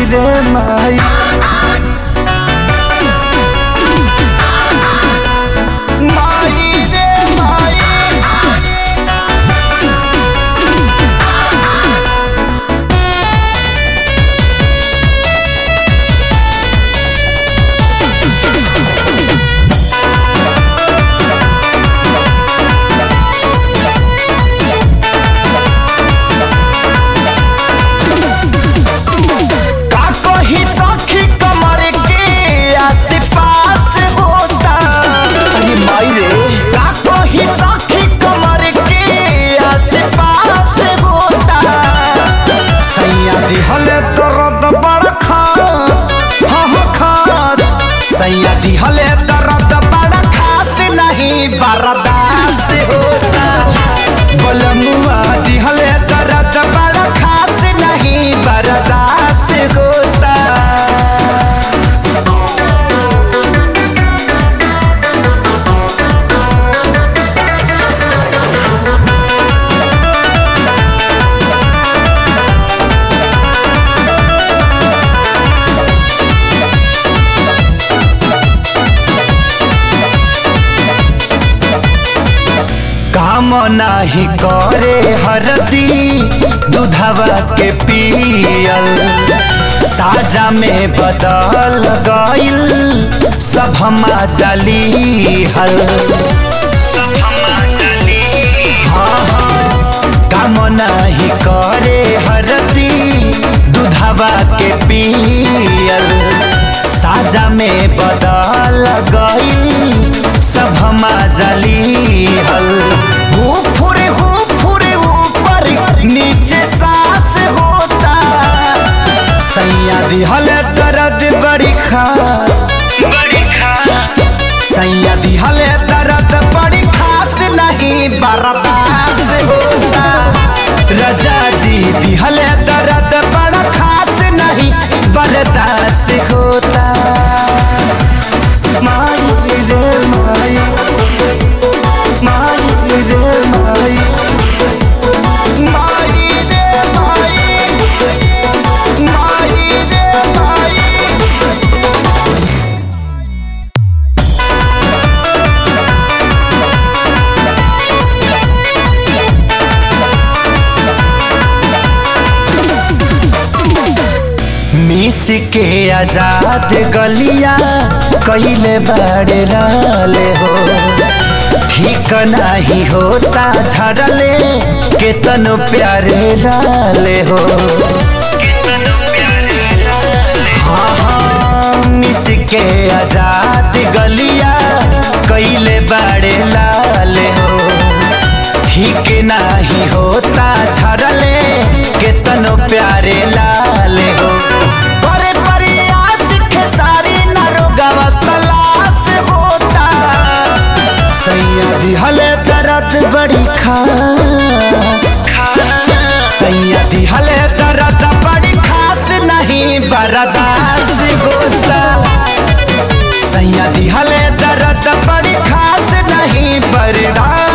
रे माई माई रे माई का कही सखी कमर के आस-पास होता अरे माई रे का कही सखी कमर के आस-पास होता सैया दिहले दर्द बड़ा खास हाँ हाँ खास सैया दिहले दर्द बड़ा खास नहीं बर्दाश्त होता बलमुआ दिहले दर्द बड़ा खास नहीं बर्दाश्त होता काम नाही करे हरदी दूधवा के पियल साजा में बदल गइल सब हमा जली हल हाँ, हाँ, काम नाही करे हरदी दूधवा के पियल साजा में बदल गइल सब हमा जली हल हो फुरे हो फुरे ऊपर नीचे सांस होता सैया दिहल दर्द बड़ी खास बड़ी खास सैया दिहल दर्द बड़ी खास नहीं बर्दाश्त होता रजा जी दिहल दर्द बड़ा खास नहीं बर्दाश्त होता माई रे माई माई रे माई माई रे माई माई रे माई मिस के आजाद गलिया कैले बड़े लाले हो ठीक नहीं होता झड़ले केतनो प्यारे लाले हो हाँ हाँ मिस के आजाद गलिया कैले बड़े लाले हो ठीक नहीं होता झड़ले केतनो प्यारे लाले हो करे प्रयास खेसारी नरोगवा तलाश होता सैया दिहले दर्द बड़ी खास सैया दिहले दर्द बड़ी खास नहीं बर्दाश्त होता सैया दिहले दर्द बड़ी खास नहीं बर्दाश्त